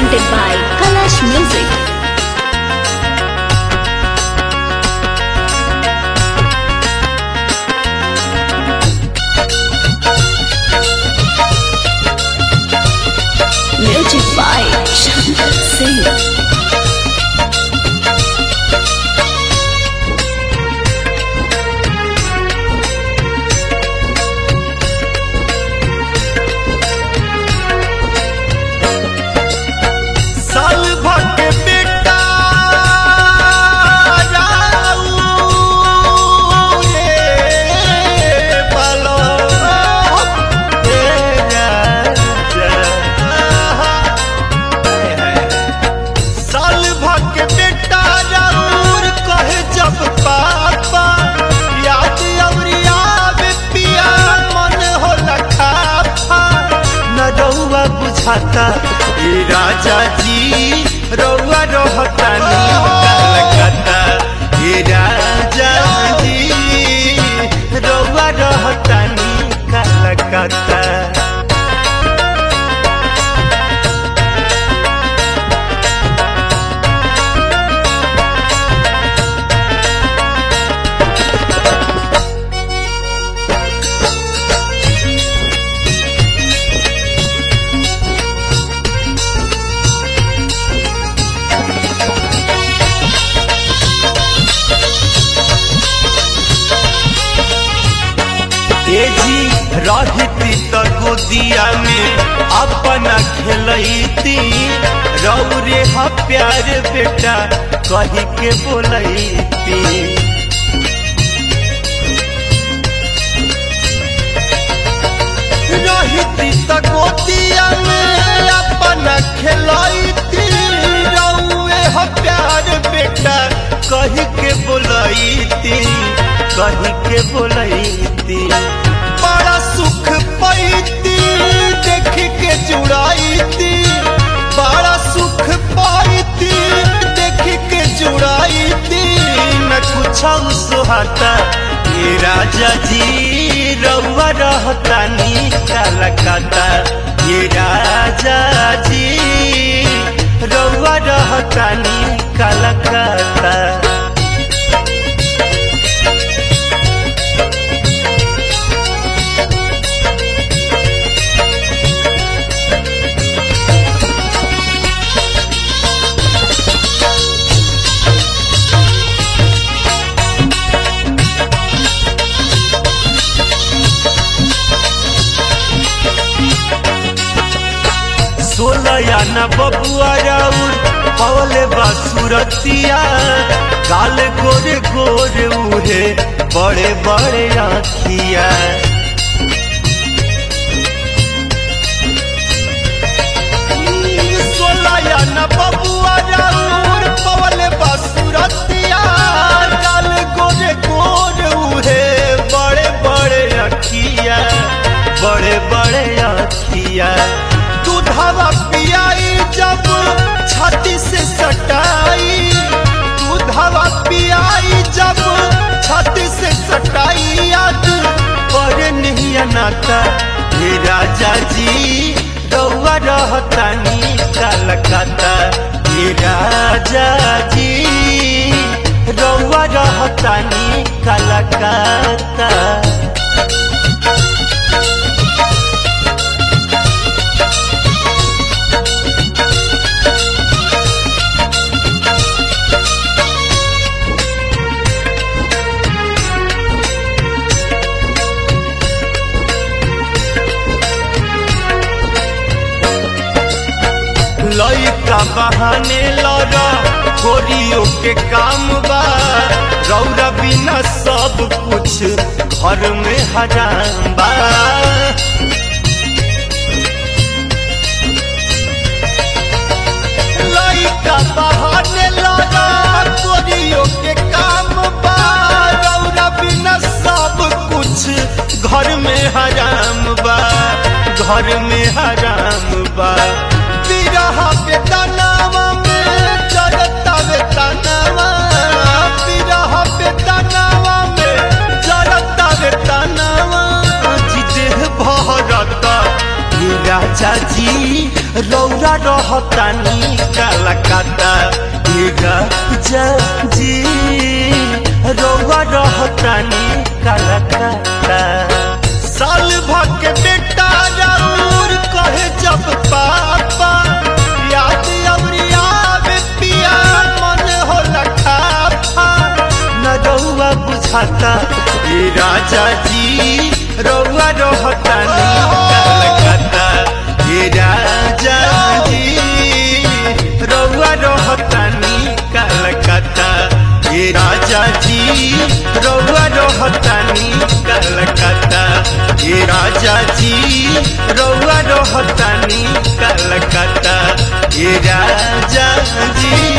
presented by Kalash Music. Music by Shankar Singh. साल भर के बेटा जाऊ रे पालो रे राजा। साल भर के बेटा जरूर कहे जब पापा याद अवरिया पिया मन हो लखाफा न रउआ बुझाता ए राजा जी रउआ रहतानी कलकत्ता ए राजा जी रउआ रहतानी कलकत्ता ए जी रहती त गोदिया में अपना खेलती रौरे ह प्यार बेटा कही के बोलती रहती त गोदिया में अपना खेलती रौरे ह प्यार बेटा कही के बोलती कही के बोलती बड़ा सुख पैती देख के जुड़ाईती बड़ा सुख पाईती देख के जुड़ाईती न कुछ सुहाता ये राजा जी रउआ रहतानी कलकत्ता ये राजा जी रउआ रहतानी कलकत्ता सोलया न बबुआ राउर पवले बासुरतिया काल गोरे गोरे उहे बड़े बड़े आखिया सोलया न बबुआ राउर पवले बासुरतिया काल गोरे गोरे उहे बड़े बड़े आखिया बड़े बड़े आखिया दूधवा पियाई जब छाती से सटाई दूधवा पियाई जब छाती से सटाई याद पर नहीं अनाता हे राजा जी रउआ रहतानी कलकत्ता हे राजा जी रउआ रहतानी कलकत्ता लइका बहाने लड़ा गोरियों के काम बा रौरा बिना सब कुछ घर में हराम बा लइका बहाने लड़ा गोरियों के काम बा रौरा बिना सब कुछ घर में हराम बा घर में हराम बा बिरहा बेतनावा में जरता बेतनावा बिरहा बेतनावा में जरता बेतनावा जी देह भरता ये राजा जी रौरा रहतानी कलकत्ता ये राजा जी रौरा रहतानी कलकत्ता साल भर के बेटा राउर कहे जब पापा याद अवरिया पिया मन होला खाफा न रउआ बुझाता ए राजा जी रउआ रहतानी कलकत्ता ए राजा जी रउआ रहतानी कलकत्ता ए राजा जी रउआ रहतानी कलकत्ता ए राजा जी रउआ रहतानी कलकत्ता ए राजा जी